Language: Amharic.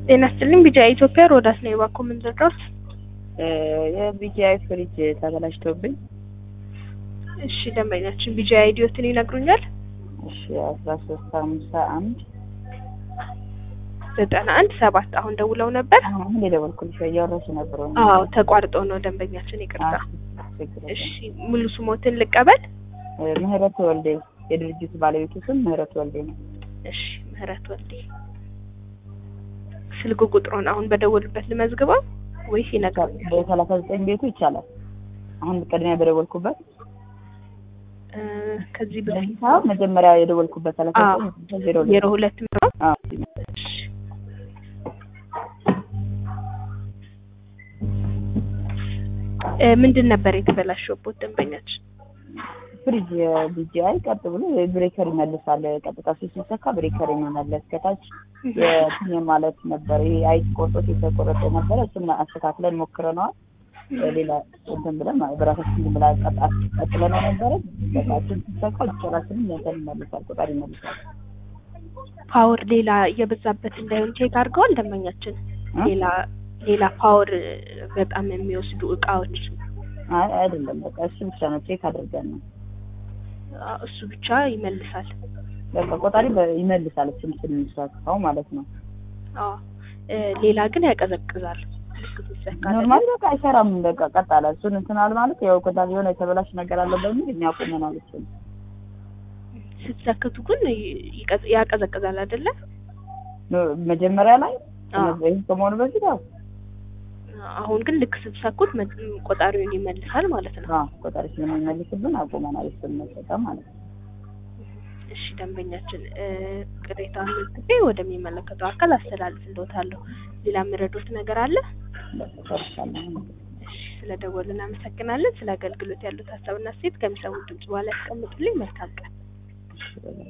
ጤና ይስጥልኝ ቢጂአይ ኢትዮጵያ ሮዳስ ነው የባኮ ምንዘጋውት የቢጂአይ ፍሪጅ ተበላሽቶብኝ እሺ ደንበኛችን ቢጂአይ አይዲዮትን ይነግሩኛል እሺ አስራ ሶስት ሀምሳ አንድ ዘጠና አንድ ሰባት አሁን ደውለው ነበር አሁን የደወልኩልሽ እያወራሽ ነበር ወይ? አዎ ተቋርጦ ነው ደንበኛችን ይቅርታ አዎ፣ ችግር የለም። እሺ ሙሉ ስሞትን ልቀበል እ ምህረት ወልዴ የድርጅቱ ባለቤቱ ስም ምህረት ወልዴ ነው። እሺ ምህረት ወልዴ ስልክ ቁጥሩን አሁን በደወሉበት ልመዝግበው ወይስ ይነግሩኛል በሰላሳ ዘጠኝ ቤቱ ይቻላል። አሁን ቅድሚያ በደወልኩበት እ ከዚህ በፊት ሳይሆን መጀመሪያ የደወልኩበት ሰላሳ አዎ። ዘጠኝ ዜሮ ሁለት ዜሮ ሁለት ነው አዎ። እሺ እ ምንድን ነበር የተበላሸበት ደንበኛችን? ፍሪጅ የቢጂአይ ቀጥ ብሎ ብሬከር ይመልሳል። ቀጥታ ሱ ሲሰካ ብሬከር የመመለስ ከታች የትኝ ማለት ነበር። ይሄ አይት ቆርጦት የተቆረጠ ነበረ። እሱን አስተካክለን ሞክረነዋል። ሌላ እንትን ብለን ማለት በራሳችን ዝም ብላ ቀጣ- ቀጥለነው ነበረ። በቃችን ሲሰካ ጭራችንም እንትን ይመልሳል፣ ቁጣር ይመልሳል። ፓወር ሌላ እየበዛበት እንዳይሆን ቼክ አድርገዋል ደንበኛችን? እ? ሌላ ሌላ ፓወር በጣም የሚወስዱ እቃዎች አይ አይደለም፣ በቃ እሱ ብቻ ነው ቼክ አድርገን ነው። አ፣ እሱ ብቻ ይመልሳል። በቃ ቆጣሪ በ- ይመልሳል። እሱም ስንሰካው ማለት ነው። አዎ እ፣ ሌላ ግን ያቀዘቅዛል። ልክ ሲሰካ ኖርማሊ በቃ አይሰራም። በቃ ቀጥ አለ። እሱን እንትን አለ ማለት ያው ቆጣሪ የሆነ የተበላሽ ነገር አለ በሚል እኛ አቁመናል እሱን ስትሰክቱ ግን ይ- ይቀዝ- ያቀዘቅዛል አይደለ? ኖ- መጀመሪያ ላይ አዎ። ይህ ከመሆኑ በፊት ያው አሁን ግን ልክ ስትሰኩት መ- ቆጣሪውን ይመልሳል ማለት ነው። አዎ ቆጣሪ ስለሚመልስብን አቁመናል እሱን መጠቀም ማለት ነው። እሺ ደንበኛችን እ፣ ቅሬታውን መዝግቤ ወደሚመለከተው አካል አስተላልፍልዎታለሁ። ሌላ የምረዱት ነገር አለ? በቃ ጨርሻለሁ። እሺ ስለደወሉ እናመሰግናለን። ስለ አገልግሎት ያሉት ሀሳብና ሴት ከሚሰሙት ድምጽ በኋላ ያስቀምጡልኝ። መልካም ቀን። እሺ፣ በቃ